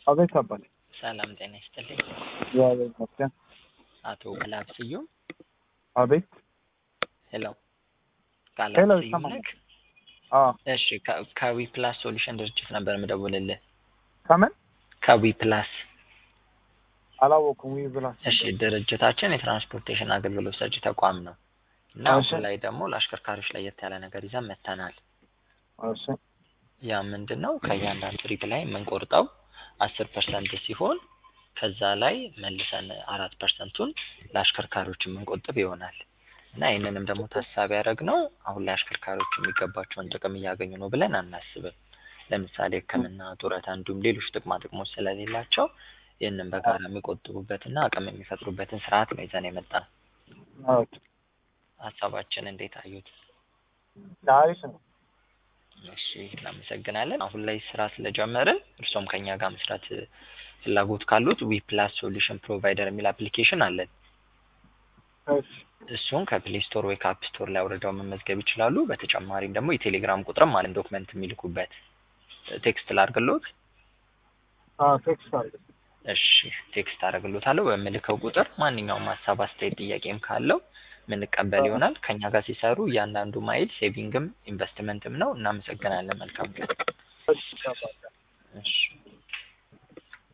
አቤት አባቴ። ሰላም ጤና ይስጥልኝ። እግዚአብሔር ይመስገን። አቶ ቃላብ ስዩም አቤት። ሄሎ፣ ሄሎ፣ ቃላብ ስዩም ይሰማል? ነህ? አዎ። እሺ፣ ከ- ከዊ ፕላስ ሶሉሽን ድርጅት ነበር የምደውልልህ። ከምን ከዊ ፕላስ አላወኩም። ዊ ብላ እሺ፣ ድርጅታችን የትራንስፖርቴሽን አገልግሎት ሰጪ ተቋም ነው እና እሺ። አሁን ላይ ደግሞ ለአሽከርካሪዎች ለየት ያለ ነገር ይዘን መጥተናል። እሺ ያ ምንድን ነው? ከእያንዳንዱ ትሪፕ ላይ የምንቆርጠው አስር ፐርሰንት ሲሆን ከዛ ላይ መልሰን አራት ፐርሰንቱን ለአሽከርካሪዎች የምንቆጥብ ይሆናል እና ይህንንም ደግሞ ታሳቢ ያደረግነው አሁን ላይ አሽከርካሪዎች የሚገባቸውን ጥቅም እያገኙ ነው ብለን አናስብም። ለምሳሌ ሕክምና፣ ጡረታ እንዲሁም ሌሎች ጥቅማ ጥቅሞች ስለሌላቸው ይህንን በጋራ የሚቆጥቡበትና አቅም የሚፈጥሩበትን ስርዓት ነው ይዘን የመጣ ነው። ኦኬ። ሀሳባችን እንዴት አዩት? አሪፍ ነው። እሺ እናመሰግናለን። አሁን ላይ ስራ ስለጀመርን እርሶም ከኛ ጋር መስራት እ, ፍላጎት ካሉት ዊ ፕላስ ሶሉሽን ፕሮቫይደር የሚል አፕሊኬሽን አለን። እሺ እሱን ከፕሌይ ስቶር ወይ ከአፕ ስቶር ላይ አውርደው መመዝገብ ይችላሉ። በተጨማሪም ደግሞ የቴሌግራም ቁጥርም አለን ዶክመንት የሚልኩበት እ, ቴክስት ላርግሎት። አዎ፣ ቴክስት አለ። እሺ ቴክስት አደርግሎታለሁ። በምልከው ቁጥር ማንኛውም ሀሳብ፣ አስተያየት፣ ጥያቄም ካለው ምንቀበል ይሆናል። ከኛ ጋር ሲሰሩ እያንዳንዱ ማይል ሴቪንግም ኢንቨስትመንትም ነው። እናመሰግናለን። መልካም ቀን። እሺ አባቴ። እሺ